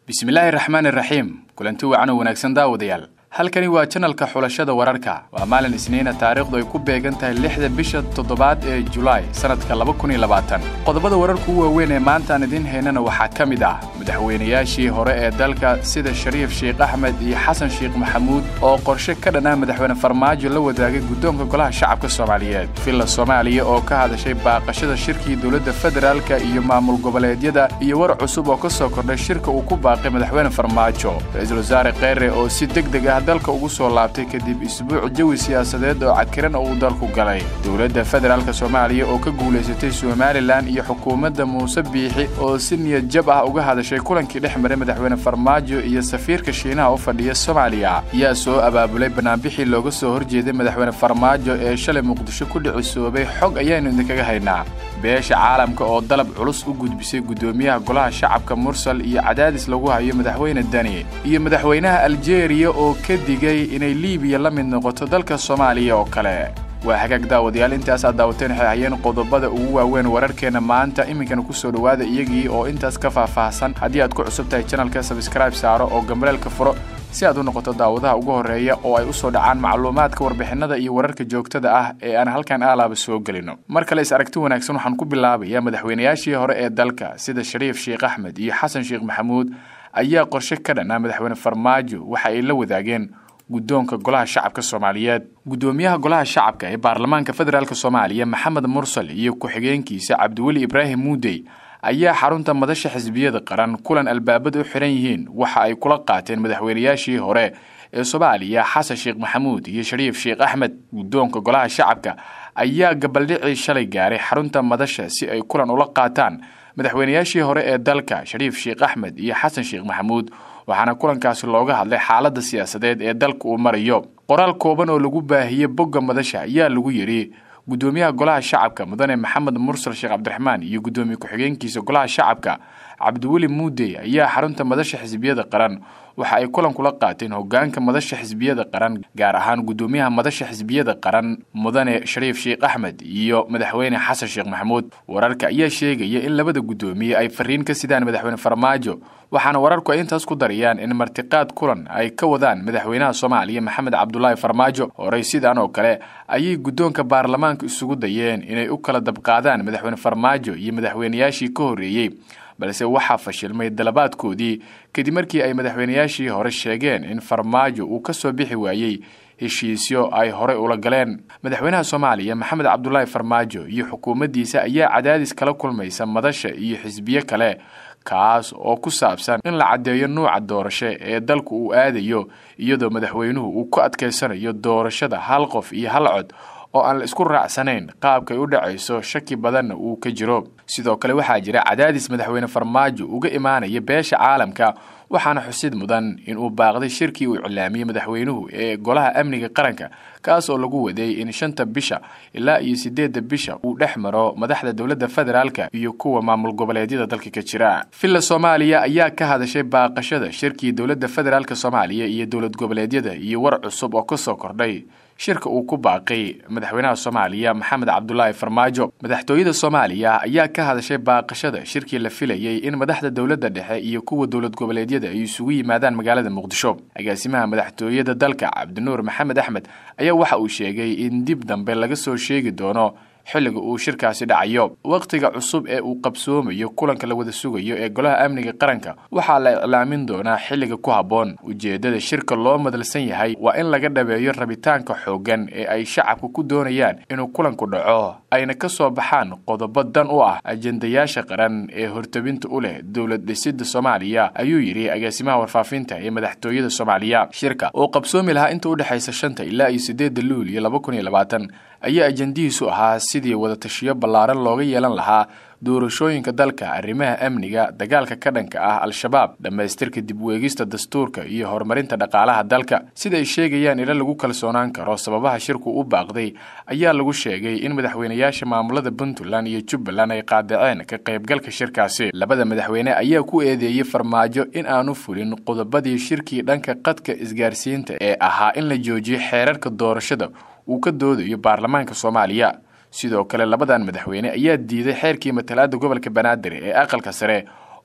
bismillaahi raxmaani raxiim kulanti wacan oo wanaagsan daawadayaal halkani waa janalka xulashada wararka waa maalin isniina taariikhdu ay ku beegan tahay lixda bisha toddobaad ee julaay sannadka laba kun iyo labaatan qodobada wararka u waaweyn ee maanta aan idiin haynana waxaa ka mid ah madaxweynayaashii hore ee dalka sida shariif sheekh axmed iyo xasan sheekh maxamuud oo qorshe ka dhanaa madaxweyne farmaajo la wadaagay guddoonka golaha shacabka soomaaliyeed villa soomaaliya oo ka hadashay baaqashada shirkii dowladda federaalka iyo maamul goboleedyada iyo war cusub oo ka soo kordhay shirka uu ku baaqay madaxweyne farmaajo ra-iisul wasaare kheyre oo si deg deg ah dalka ugu soo laabtay kadib isbuuc jawi siyaasadeed oo cakiran oo uu dalku galay dowladda federaalk soomaaliya oo ka guulaysatay somalilan iyo xukuumadda muuse biixi oo si niyad jab ah uga hadashay kulankii dhex maray madaxweyne farmaajo iyo safiirka shiinaha u fadhiya soomaaliya yaa soo abaabulay banaanbixii looga soo horjeeday madaxweyne farmaajo ee shalay muqdisho ku dhicisoobay xog ayaanu idinkaga haynaa beesha caalamka oo dalab culus u gudbisay guddoomiyaha golaha shacabka mursal iyo cadaadis lagu hayo madaxweyne dani iyo madaxweynaha aljeeriya oo ka digay inay liibiya la mid noqoto dalka soomaaliya oo kale waa hagaag daawadayaal intaas aad daawateen waxay hayeen qodobada ugu waaweyn wararkeenna maanta iminkana ku soo dhowaada iyagii oo intaas ka faahfaahsan haddii aad ku cusub tahay janalka sabskraibe saaro oo gambaleelka furo si aad u noqoto daawadaha ugu horreeya oo ay u soo dhacaan macluumaadka warbixinada iyo wararka joogtada ah ee aan halkan aalaaba soo gelino mar kale is aragti wanaagsan waxaan ku bilaabayaa madaxweynayaashii hore ee dalka sida shariif sheekh axmed iyo xasan sheekh maxamuud ayaa qorshe ka dhanaa madaxweyne farmaajo waxa ay la wadaageen guddoonka golaha shacabka soomaaliyeed guddoomiyaha golaha shacabka ee baarlamaanka federaalk soomaaliya maxamed mursal iyo ku-xigeenkiisa cabdiweli ibraahim muudey ayaa xarunta madasha xisbiyada qaran kulan albaabada u xiran yihiin waxa ay kula qaateen madaxweynayaashii hore ee soomaaliya xasan sheekh maxamuud iyo shariif sheekh axmed guddoonka golaha shacabka ayaa gabaldhicii shalay gaaray xarunta madasha si ay kulan ula qaataan madaxweynayaashii hore ee dalka shariif sheekh axmed iyo xasan sheekh maxamuud waxaana kulankaasi looga hadlay xaaladda siyaasadeed ee dalka uu marayo qoraal kooban oo lagu baahiyey bogga madasha ayaa lagu yidhi guddoomiyaha golaha shacabka mudane maxamed mursal sheekh cabdiraxmaan iyo guddoomiye ku-xigeenkiisa golaha shacabka cabdiweli muudey ayaa xarunta madasha xisbiyada qaran waxa ay kulan kula qaateen hogaanka madasha xisbiyada qaran gaar ahaan guddoomiyaha madasha xisbiyada qaran mudane shariif sheekh axmed iyo madaxweyne xasan sheekh maxamuud wararka ayaa sheegaya in labada guddoomiye ay fariin ka sidaan madaxweyne farmaajo waxaana wararku ay intaas ku darayaan in martiqaad kulan ay ka wadaan madaxweynaha soomaaliya maxamed cabdulaahi farmaajo horey sidaan oo kale ayay guddoonka baarlamaanka isugu dayeen inay u kala dabqaadaan madaxweyne farmaajo iyo madaxweynayaashii ka horreeyey balse waxaa fashilmay dalabaadkoodii kadib markii ay madaxweynayaashii hore sheegeen in farmaajo uu ka soo bixi waayey heshiisyo ay horey ula galeen madaxweynaha soomaaliya maxamed cabdulaahi farmaajo iyo xukuumaddiisa ayaa cadaadis kala kulmaysa madasha iyo xisbiyo kale kaas oo ku saabsan in la caddeeyo nuuca doorasho ee dalku uu aadayo iyadoo madaxweynuhu uu ku adkaysanayo doorashada hal qof iyo hal cod oo aan la isku raacsanayn qaabkay u dhacayso shaki badanna uu ka jiro sidoo kale waxaa jira cadaadis madaxweyne farmaajo uga imaanaya beesha caalamka waxaana xusid mudan inuu baaqday shirkii uu iclaamiyey madaxweynuhu ee golaha amniga qaranka kaas oo lagu waday in shanta bisha ilaa iyo sideedda bisha uu dhex maro madaxda dowladda federaalka iyo kuwa maamul goboleedyada dalka ka jira villa soomaaliya ayaa ka hadashay baaqashada shirkii dowladda federaalk soomaaliya iyo dowlad goboleedyada iyo war cusub oo kasoo kordhay shirka uu ku baaqay madaxweynaha soomaaliya maxamed cabdulaahi farmaajo madaxtooyada soomaaliya ayaa ka hadashay baaqashada shirkii la filayey in madaxda dowladda dhexe iyo kuwa dowlad goboleedyada ay isugu yimaadaan magaalada muqdisho agaasimaha madaxtooyada dalka cabdinuur maxamed axmed ayaa waxa uu sheegay in dib dambe laga soo sheegi doono xilliga uu shirkaasi dhacayo wakhtiga cusub ee uu qabsoomayo kulanka la wada sugayo ee golaha amniga qaranka waxaa la iclaamin doonaa xilliga ku habboon ujeeddada shirka loo madalsan yahay waa in laga dhabeeyo rabitaanka xooggan ee ay shacabku ku doonayaan inuu kulanku dhaco ayna ka soo baxaan qodobo dan u ah ajendayaasha qaran ee hortabinta u leh dowlad dhisidda soomaaliya ayuu yidhi agaasimaha warfaafinta ee madaxtooyada soomaaliya shirka oo qabsoomi lahaa inta udhexaysa shanta ilaa iyo sideedda luuliyo laba kun iyo labaatan ayaa ajendihiisu ahaa sidii wadatashiyo ballaaran looga yeelan lahaa doorashooyinka dalka arrimaha amniga dagaalka ka dhanka ah al-shabaab dhammaystirka dib weegista dastuurka iyo horumarinta dhaqaalaha dalka sida ay sheegayaan ila lagu kalsoonaan karo sababaha shirku u baaqday ayaa lagu sheegay in madaxweynayaasha maamulada puntland iyo jubbaland ay qaadaceen ka qaybgalka shirkaasi labada madaxweyne ayaa ku eedeeyey farmaajo in aanu fulin qodobadii shirkii dhanka qadka isgaarsiinta ee ahaa in la joojiyo xeerarka doorashada uu ka doodayo baarlamaanka soomaaliya sidoo kale labadan madaxweyne ayaa diiday xeerkii matalaada gobolka banaadir ee aqalka sare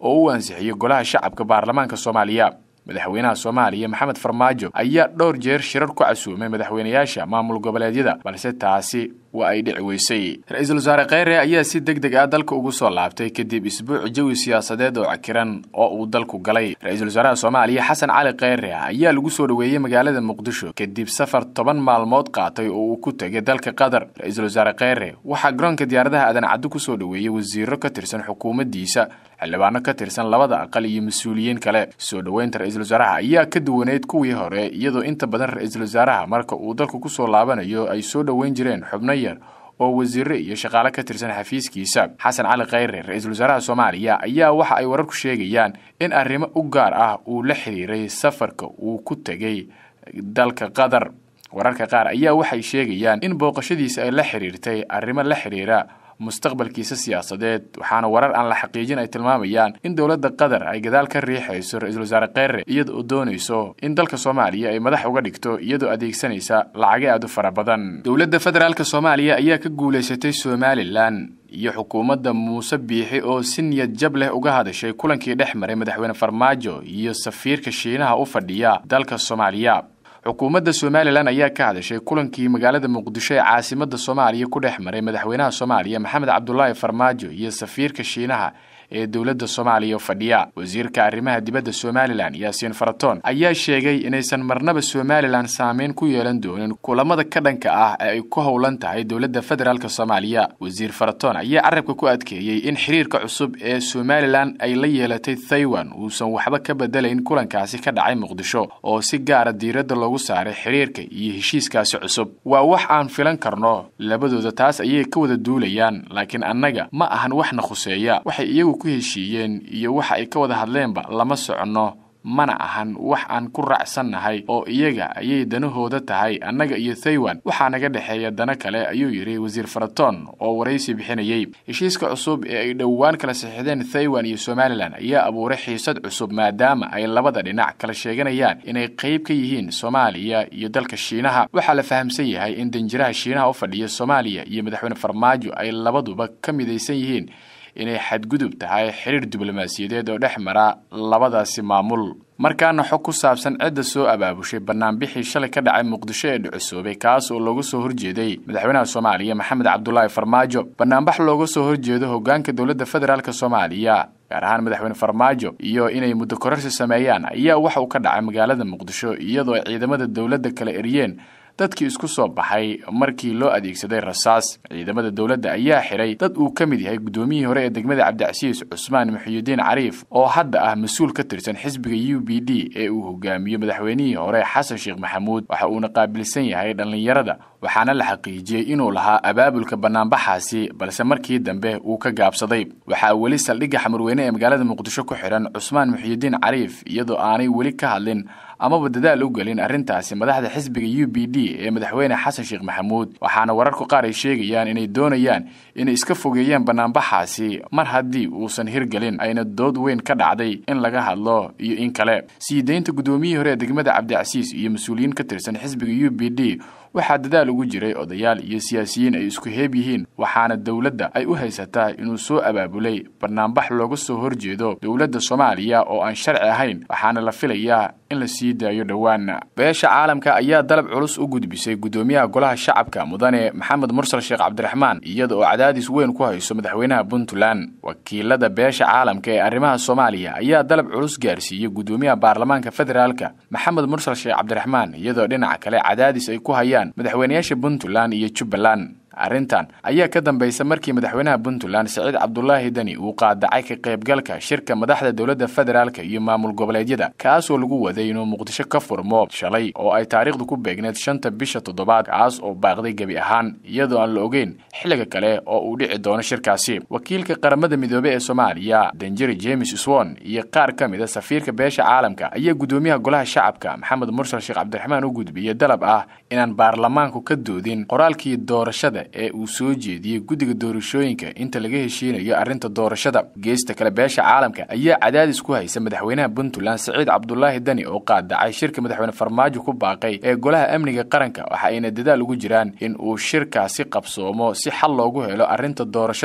oo u ansixiyey golaha shacabka baarlamaanka soomaaliya madaxweynaha soomaaliya maxamed farmaajo ayaa dhowr jeer shirar ku casuumay madaxweynayaasha maamul goboleedyada balse taasi waa ay dhici weysay ra-iisul wasaare kheyre ayaa si deg deg ah dalka ugu soo laabtay kadib isbuuc jawi siyaasadeed oo cakiran oo uu dalku galay ra-iisul wasaaraha soomaaliya xasan cali kheyre ayaa lagu soo dhoweeyey magaalada muqdisho kadib safar toban maalmood qaatay oo uu ku tegay dalka qatar ra-iisul wasaare kheyre waxaa garoonka diyaaradaha aadan caddo ku soo dhoweeyey wasiiro ka tirsan xukuumaddiisa xildhibaano ka tirsan labada aqal iyo mas-uuliyiin kale soo dhoweynta ra-iisul wasaaraha ayaa ka duwaneyd kuwii hore iyadoo inta badan ra-iisul wasaaraha marka uu dalku kusoo laabanayo ay soo dhoweyn jireen xubno yar oo wasiire iyo shaqaale ka tirsan xafiiskiisa xasan cali kheyre ra-iisul wasaaraha soomaaliya ayaa waxa ay wararku sheegayaan in arrimo u gaar ah uu la xiriiray safarka uu ku tegay dalka qatar wararka qaar ayaa waxay sheegayaan in booqashadiisa ay la xiriirtay arrimo la xiriira mustaqbalkiisa siyaasadeed waxaana warar aan la xaqiijin ay tilmaamayaan in dowladda qatar ay gadaal ka riixayso ra-iisul wasaare kheyre iyada oo doonayso in dalka soomaaliya ay madax uga dhigto iyadoo adeegsanaysa lacago aad u fara badan dowladda federaalk soomaaliya ayaa ka guulaysatay somalilan iyo xukuumadda muuse biixi oo si niyad jab leh uga hadashay kulankii dhex maray madaxweyne farmaajo iyo safiirka shiinaha u fadhiya dalka soomaaliya xukuumadda somalilan ayaa ka hadashay kulankii magaalada muqdisho ee caasimadda soomaaliya ku dhex maray madaxweynaha soomaaliya maxamed cabdulaahi farmaajo iyo safiirka shiinaha ee dowladda soomaaliya fadhiya wasiirka arrimaha dibadda somalilan yaasiin faratoon ayaa sheegay inaysan marnaba somalilan saameyn ku yeelan doonin kulamada ka dhanka ah ee ay ku howlan tahay dowladda federaalk soomaaliya wasiir faratoon ayaa carabka ku adkeeyey in xiriirka cusub ee somalilan ay la yeelatay thaiwan uusan waxba ka bedelayn kulankaasi ka dhacay muqdisho oo si gaara diiradda loogu saaray xiriirka iyo heshiiskaasi cusub waa wax aan filan karno labadooda taas ayay ka wada duulayaan laakiin annaga ma ahan waxna khuseeya waxay iyagu ku heshiiyeen iyo waxa ay ka wada hadleenba lama soconno mana ahan wax aan ku raacsannahay oo iyaga ayay danahooda tahay annaga iyo thaiwan waxaa naga dhexeeya dano kale ayuu yidhi wasiir faratoon oo waraysi bixinayey heshiiska cusub ee ay dhowaan kala saxiixdeen thaiwan iyo somalilan ayaa abuuray xiisad cusub maadaama ay labada dhinac kala sheeganayaan inay qayb ka yihiin soomaaliya iyo dalka shiinaha waxaa la fahamsan yahay in danjiraha shiinaha u fadhiya soomaaliya iyo madaxweyne farmaajo ay labaduba ka midaysan yihiin inay xadgudub tahay xiriir diblomaasiyadeed oo dhex mara labadaasi maamul markaana xog ku saabsan cidda soo abaabushay banaanbixii shalay ka dhacay muqdisho ee dhucusoobay kaas oo looga soo horjeeday madaxweynaha soomaaliya maxamed cabdulaahi farmaajo banaanbax looga soo horjeedo hogaanka dowladda federaalk soomaaliya gaar ahaan madaxweyne farmaajo iyo inay muddo kororsi sameeyaan ayaa waxa uu ka dhacay magaalada muqdisho iyadoo ay ciidamada dowladda kala eriyeen dadkii isku soo baxay markii loo adeegsaday rasaas ciidamada dowladda ayaa xiray dad uu ka mid yahay guddoomiyihii hore ee degmada cabdicasiis cusmaan muxiyidiin cariif oo hadda ah mas-uul ka tirsan xisbiga u b d ee uu hogaamiyo madaxweynihii hore xasan sheekh maxamuud waxa uuna qaabilsan yahay dhallinyarada waxaana la xaqiijiyey inuu lahaa abaabulka banaanbaxaasi balse markii dambe uu ka gaabsaday waxaa weli saldhigga xamarweyne ee magaalada muqdisho ku xidhan cusmaan muxiyidiin cariif iyadoo aanay weli ka hadlin amaba dadaal u gelin arrintaasi madaxda xisbiga u b d ee madaxweyne xasan sheekh maxamuud waxaana wararku qaar ay sheegayaan inay doonayaan inay iska fogeeyaan banaanbaxaasi mar haddii uusan hirgelin ayna dood weyn ka dhacday in laga hadlo iyo in kale sii deynta guddoomiyihii hore ee degmada cabdicasiis iyo mas-uuliyiin ka tirsan xisbiga u b d waxaa dadaal ugu jiray odayaal iyo siyaasiyiin ay isku heeb yihiin waxaana dowladda ay u haysataa inuu soo abaabulay banaanbax looga soo horjeedo dowladda soomaaliya oo aan sharci ahayn waxaana la filayaa in la sii daayo dhowaan beesha caalamka ayaa dalab culus u gudbisay guddoomiyaha golaha shacabka mudane maxamed mursal sheekh cabdiraxmaan iyada oo cadaadis weyn ku hayso madaxweynaha puntland wakiilada beesha caalamka ee arrimaha soomaaliya ayaa dalab culus gaarsiiyey guddoomiyaha baarlamaanka federaalka maxamed mursal sheekh cabdiraxmaan iyadoo dhinaca kale cadaadis ay ku hayaan madaxweynayaasha puntland iyo jubbaland arrintan ayaa ka dambaysa markii madaxweynaha puntland siciid cabdulaahi deni uu qaadacay ka qaybgalka shirka madaxda dowladda federaalka iyo maamul goboleedyada kaasoo lagu waday inuu muqdisho ka furmo shalay oo ay taariikhdu ku beegneed shanta bisha toddobaad kaas oo baaqday gebi ahaan iyadoo aan la ogeyn xilliga kale oo uu dhici doono shirkaasi wakiilka qaramada midoobey ee soomaaliya danjeri james swon iyo qaar ka mida safiirka beesha caalamka ayaa guddoomiyaha golaha shacabka maxamed mursal sheekh cabdiraxmaan u gudbiyey dalab ah inaan baarlamaanku ka doodin qoraalkii doorashada ee uu soo jeediyey guddiga doorashooyinka inta laga heshiinayo arrinta doorashada geesta kale beesha caalamka ayaa cadaadis ku haysa madaxweynaha puntland siciid cabdulaahi deni oo qaadacay shirka madaxweyne farmaajo ku baaqay ee golaha amniga qaranka waxa ayna dadaal ugu jiraan in uu shirkaasi qabsoomo si xal loogu helo arrinta doorashada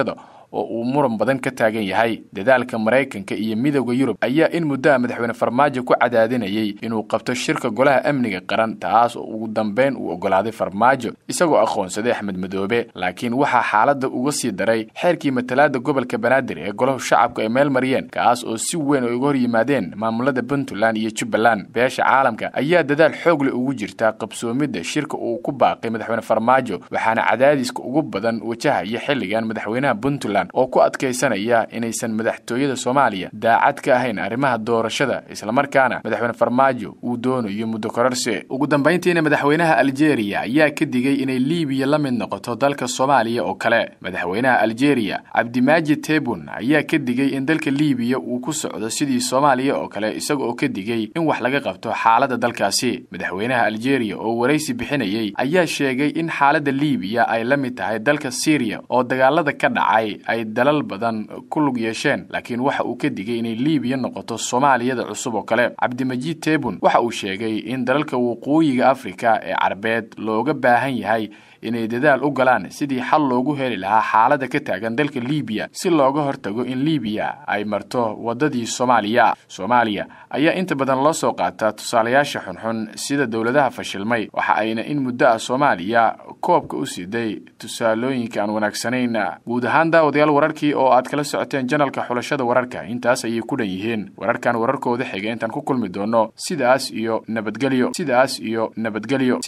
oo uu muran badan ka taagan yahay dadaalka maraykanka iyo midowda yurub ayaa in muddaha madaxweyne farmaajo ku cadaadinayay inuu qabto shirka golaha amniga qaran taas oo ugu dambeyn uu ogolaaday farmaajo isagoo aqoonsaday axmed madoobe laakiin waxaa xaaladda uga sii daray xeerkii matalaada gobolka banaadir ee golahu shacabku ay meel mariyeen kaas oo si weyn ay uga hor yimaadeen maamulada puntland iyo jubbaland beesha caalamka ayaa dadaal xoog leh ugu jirta qabsoomidda shirka uu ku baaqay madaxweyne farmaajo waxaana cadaadiska ugu badan wajahaya xilligan madaxweynaha puntland oo ku adkaysanaya inaysan madaxtooyada soomaaliya daacad ka ahayn arrimaha doorashada islamarkaana madaxweyne farmaajo uu doonayo muddo kororsi ugu dambayntiina madaxweynaha aljeeriya ayaa ka digay inay liibiya la mid noqoto dalka soomaaliya oo kale madaxweynaha aljeeriya cabdimaajid tebun ayaa ka digay in dalka liibiya uu ku socdo sidii soomaaliya oo kale isaga oo ka digay in wax laga qabto xaaladda dalkaasi madaxweynaha aljeeriya oo waraysi bixinayay ayaa sheegay in xaaladda liibiya ay la mid tahay dalka syriya oo dagaalada ka dhacay ay dalal badan ku lug yeesheen laakiin waxa uu ka digay inay liibiya noqoto soomaaliyada cusub oo kale cabdimajiid tebun waxa uu sheegay in dalalka waqooyiga afrika ee carbeed looga baahan yahay inay dadaal u galaan sidii xal loogu heli lahaa xaaladda ka taagan dalka liibiya si looga hortago in liibiya ay marto waddadii soomaaliya soomaaliya ayaa inta badan loo soo qaataa tusaalayaasha xunxun sida dowladaha fashilmay waxa ayna in muddo ah soomaaliya koobka u siiday tusaalooyinka aan wanaagsanayn guud ahaan daawadayaal wararkii oo aad kala socoteen janalka xulashada wararka intaas ayay ku dhan yihiin wararkan wararkooda xiga intaan ku kulmi doono sidaas iyo nabadgelyo sidaas iyo nabadgelyo